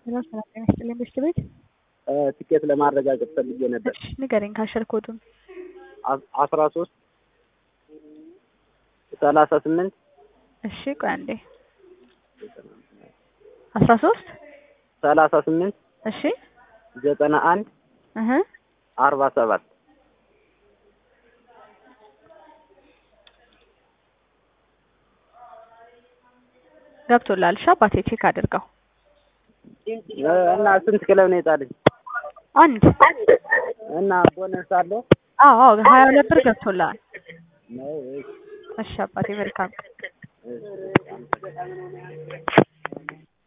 ሰላም ሰላም ጤና ይስጥልኝ በሽት ቤት ትኬት ለማረጋገጥ ፈልጌ ነበር። እሺ ንገረኝ ካሸር ኮዱን አስራ ሶስት ሰላሳ ስምንት እሺ ቆይ አንዴ አስራ ሶስት ሰላሳ ስምንት እሺ ዘጠና አንድ እህ አርባ ሰባት ገብቶላል። እሺ አባቴ ቼክ አድርገው። እና ስንት ክለብ ነው የጣለኝ? አንድ እና ቦነስ አለው? አዎ አዎ ሀያ ሁለት ብር ገብቶላል። ነው? እሺ አባቴ መልካም እሺ